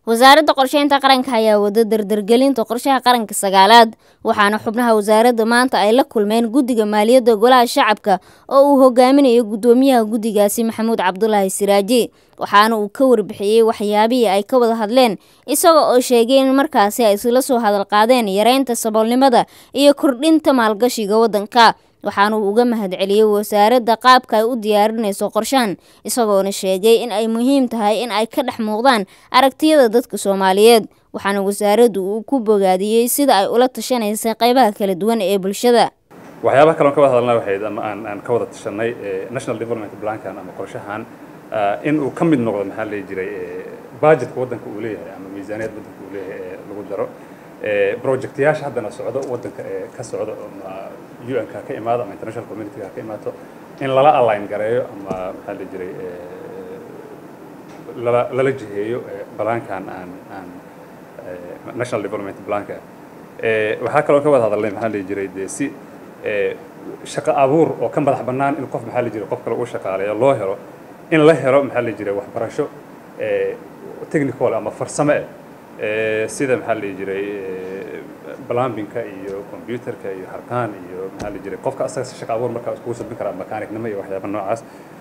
wasaaradda qorsheynta qaranka ayaa wada dardargelinta qorshaha qaranka sagaalaad waxaana xubnaha wasaaradda maanta ay la kulmeen guddiga maaliyadda golaha shacabka oo uu hogaaminayo guddoomiyaha guddigaasi maxamuud cabdulaahi siraaji waxaana uu ka warbixiyey waxyaabihii ay ka wada hadleen isaga oo sheegay in markaasi ay isla soo hadal qaadeen yareynta saboolnimada iyo kordhinta maalgashiga waddanka waxaana uu uga mahadceliyey wasaaradda qaabka ay u diyaarinayso qorshahan isagoona sheegay in ay muhiim tahay in ay ka dhex muuqdaan aragtiyada dadka soomaaliyeed waxaana wasaaraddu uu ku bogaadiyey sida ay ula tashanaysa qeybaha kala duwan ee bulshada waxyaabaha kale on ka wada hadalna waxayd ama aan aan ka wada tashanay national development plankan ama qorshahan in uu ka mid noqdo maxaa la jiray budgetka waddanka uu leeyahay ama miisaaniyadda waddanka uu leeyahay ee lagu daro projectayaasha haddana socdo waddanka ee ka socdo ama un-ka ka imaado ama international community-ga ka imaato in lala align gareeyo ama maxaa la jiray lala lala jiheeyo balaankan aan aan national development planka waxaa kaloo ka wada hadalnay maxaa la jiray dee si shaqo abuur oo ka madax bannaan in qof maxaa la jiray qof kale uu shaqaaleeyo loo helo in la helo maxaa la jiray waxbarasho technical ama farsamo eh sida maxaa la jiray plumbingka iyo computerka iyo harkaan iyo maxaa la jiray qofka asaga si shaqo abuur markaa iskugu sabin karaa mechaanicnimo iyo waxyaaba noocaas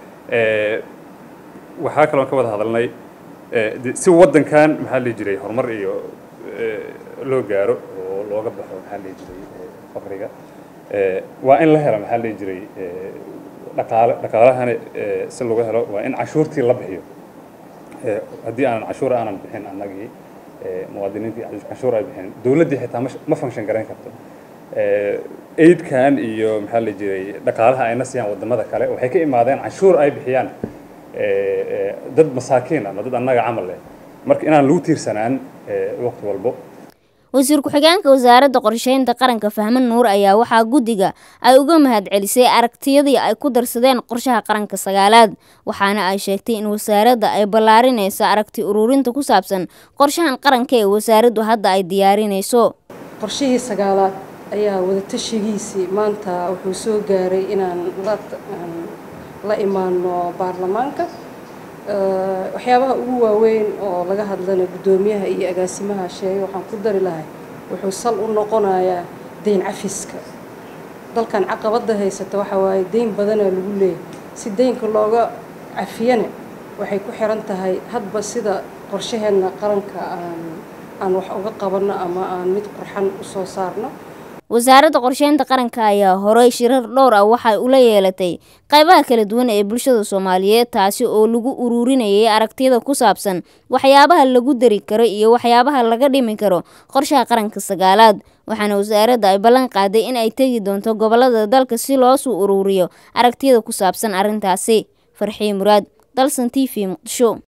waxaa kaloo ka wada hadalnay si waddankan maxaa la jiray horumar iyo loo gaaro oo looga baxo maxaa la jiray faqriga waa in la helo maxaa la jiray dhaqaale dhaqaalahani si lagu helo waa in cashuurtii la bixiyo haddii aanan cashuur aanan bixin annagii muwaadiniintii cashuur ay bixin dowladdii xitaa ma function garayn karto aidkan iyo maxaa la jiray dhaqaalaha ayna siiyaan waddamada kale waxay ka imaadeen cashuur ay bixiyaan dad masaakiin ama dad annaga camal leh marka inaan lagu tiirsanaan waqti walbo wasiir ku-xigeenka wasaaradda qorsheynta qaranka fahman nuur ayaa waxaa guddiga ay uga mahadcelisay aragtiyadii ay ku darsadeen qorshaha qaranka sagaalaad waxaana ay sheegtay in wasaaradda ay ballaarinayso aragti ururinta ku saabsan qorshahan qaranka ee wasaaraddu hadda ay diyaarinayso qorshihii sagaalaad ayaa wadatashigiisii maanta wuxuu soo gaaray inaan la imaano baarlamaanka waxyaabaha ugu waaweyn oo laga hadlana guddoomiyaha iyo agaasimaha sheegay waxaan ku dari lahay wuxuu sal u noqonayaa deyn cafiska dalkan caqabadda haysata waxa waaye deyn badanaa lagu leeyahay si deynka looga cafiyana waxay ku xiran tahay hadba sida qorshaheenna qaranka aan aan wax uga qabanno ama aan mid qurxan usoo saarno wasaaradda qorsheynta qaranka ayaa horey shirar dhowr ah waxay ula yeelatay qaybaha kala duwan ee bulshada soomaaliyeed taasi oo lagu ururinayay aragtiyada ku saabsan waxyaabaha lagu dari karo iyo waxyaabaha laga dhimi karo qorshaha qaranka sagaalaad waxaana wasaaradda ay ballan qaaday in ay tegi doonto gobolada dalka si loosuu ururiyo aragtiyada ku saabsan arrintaasi farxii muraad dalsan t v muqdisho